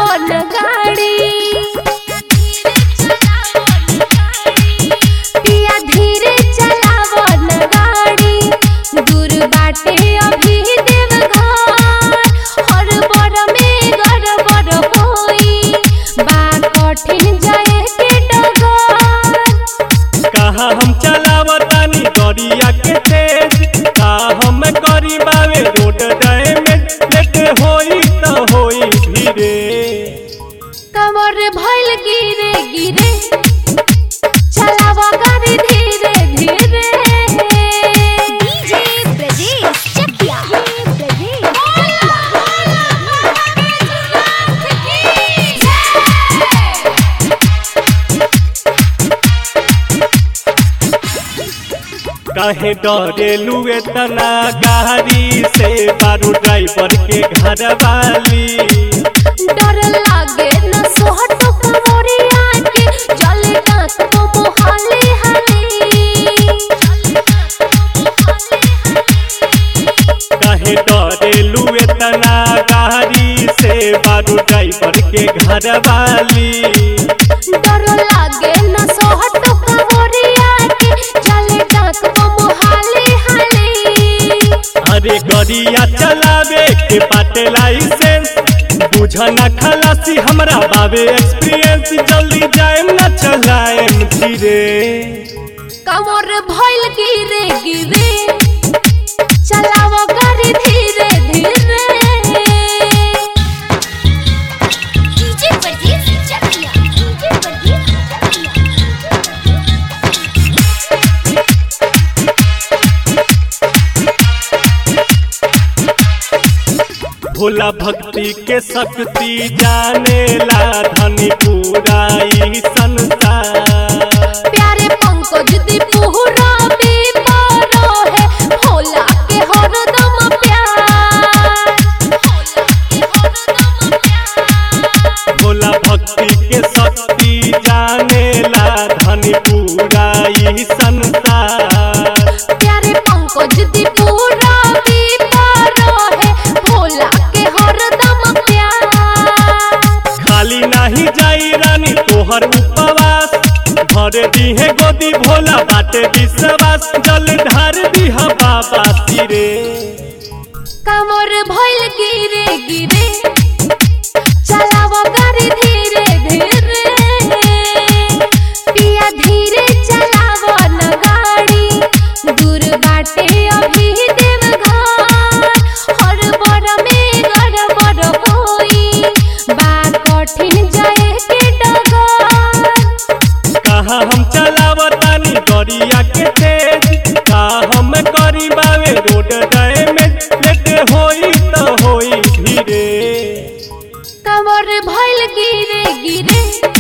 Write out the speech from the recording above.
चलावो न गाड़ी पिया धीरे चलावो न गाड़ी दूर बाटे अभी देवघर हर बर में गड़बड़ होई बा कठिन जाए के डगर कहा हम चलावतानी गरिया के तेज का हम करी बावे रोड डैमेज लेट होई त होई धीरे कमर भइल गिरे गिरे चलावा गाड़ी धीरे धीरे डीजे ब्रजेश चकिया ब्रजेश काहे डरेलू एतना गाड़ी से बारू ड्राइवर के घर वाली डर लागे न सोहट कमरिया के जल डांस तो मोहाली काहे डरेलू एतना गाड़ी से बारू ड्राइवर के घर वाली डर लागे न सोहट कमरिया के जल डांस तो मोहाली हाली अरे गरिया चलावे के बाटे लाइसेंस बुझना खलासी हमरा बाबे एक्सपीरियंस जल्दी जाएम ना चलाएम धीरे कमर भइल गिरे गिरे चलावो गाड़ी धीरे धीरे डीजे ब्रजेश चकिया डीजे ब्रजेश चकिया भोला भक्ति के शक्ति जानेला धनी पूरा ई संसार प्यारे पंकज दीपुरा बेपारो है भोला के हरदम प्यार भोला भक्ति के शक्ति जानेला धनी पूरा ई संसार प्यारे पंकज दीपुरा बेपारो है भोला के हरदम प्यार खाली नाही जाई रानी तोहर उपवास भर दीहे गोदी भोला बाटे विश्वास जल ढार दीहा बाबा सिरे कमर भइल गिरे गिरे चलावो गाड़ी धीरे धीरे पिया धीरे चलावो न गाड़ी दूर बाटे अभी देवघर हर बर में गड़बड़ होई बा कठिन जाए के डगर कहा हम चलावतानी गरिया के तेज का हम करी बावे रोड डैमेज लेट होई त होई धीरे कमर भइल गिरे गिरे